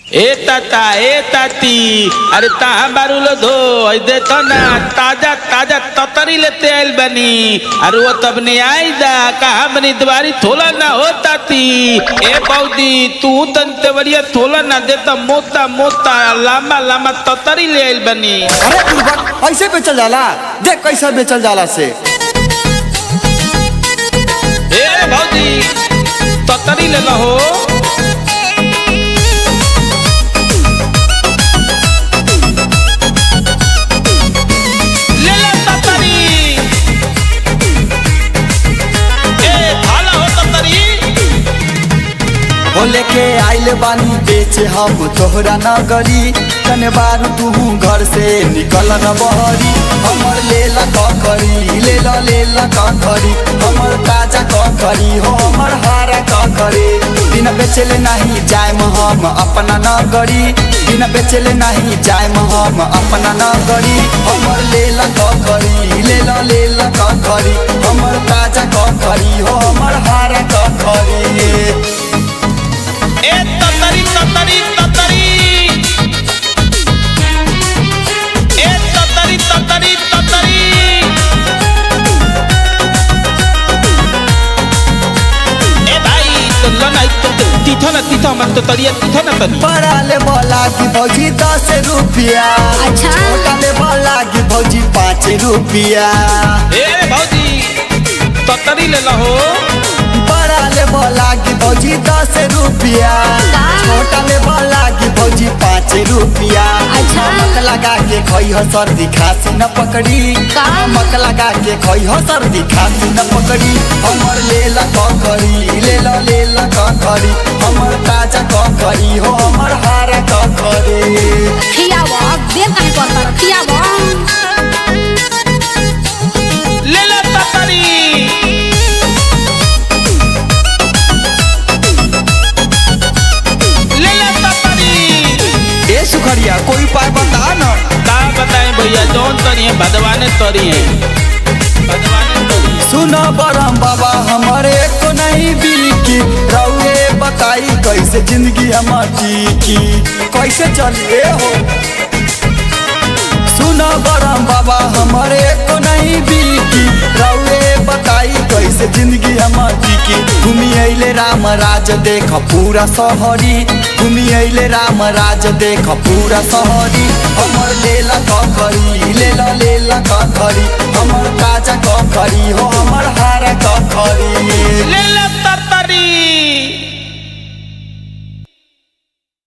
ए ताता ए ताती अरे तहा बारूलो धो आई देखो ना ताजा ताजा ततरी लेते आइल बनी अरे वो तब ने आई दा कहा बनी द्वारी थोला ना हो ताती ए पौदी तू तंते बढ़िया थोला ना देता मोता मोता लामा लामा ततरी ले आइल बनी अरे बुड़बक ऐसे बेचल जाला देख कैसे बेचल जाला से ए भौजी ततरी ले लो हो ले ले ततरी ए भाला हो ततरी हो लेके आइल बानी बेचे हम तोहरा नगरी कने बार तू घर से निकल न बहरी हमर लेला ककरी लेला लेला ककरी हमर ताजा ककरी हो हमर हारा ककरी बिना बेचले नहीं जाए हम अपना नगरी बिना बेचले नहीं जाए हम अपना नगरी हमर लेला ककरी लेला लेला ककरी हमर ताजा ककरी हो हमर हारा ककरी ए ततरी ततरी ततरी ए ततरी ततरी ततरी ए भाई तो लना तो तीठा ना तीठा मत तो तरिया तीठा ना तनी बड़ा ले बोला कि भौजी दस रुपया अच्छा। छोटा ले बोला कि भौजी पाँच रुपया ए भौजी ततरी ले लहो बड़ा ले बोला कि भौजी दस रुपया का? छोटा ले बोला कि भौजी पाँच रुपया अच्छा। नमक लगा के खई हो सर्दी खांसी न पकड़ी का? नमक लगा के खई हो सर्दी खांसी न पकड़ी हमर लेला ककड़ी लेला लेला ककड़ी हमर ताजा ककड़ी हो हमर हारा ककड़ी खियाव देर काहे करता खियाव ले ले ततरी ले ले ततरी ए सुखरिया कोई उपाय बता न का बताएं भैया जौन तरी है भगवाने तरी है भगवाने तरी है। सुन बरम बाबा हमारे को नहीं बिकी रउए बताई कैसे जिंदगी हमार टिकी कैसे चलिए हो सुन बरम बाबा हमारे को नहीं बिकी रउए बताई कैसे जिंदगी हमार टिकी घूमी अइले राम राज देख पूरा शहरी घूमी अइले राम राज देख पूरा शहरी हमर लेला ककरी लेला लेला ककरी हमर ताजा ककरी हो हमर हारा ककरी ले ले ततरी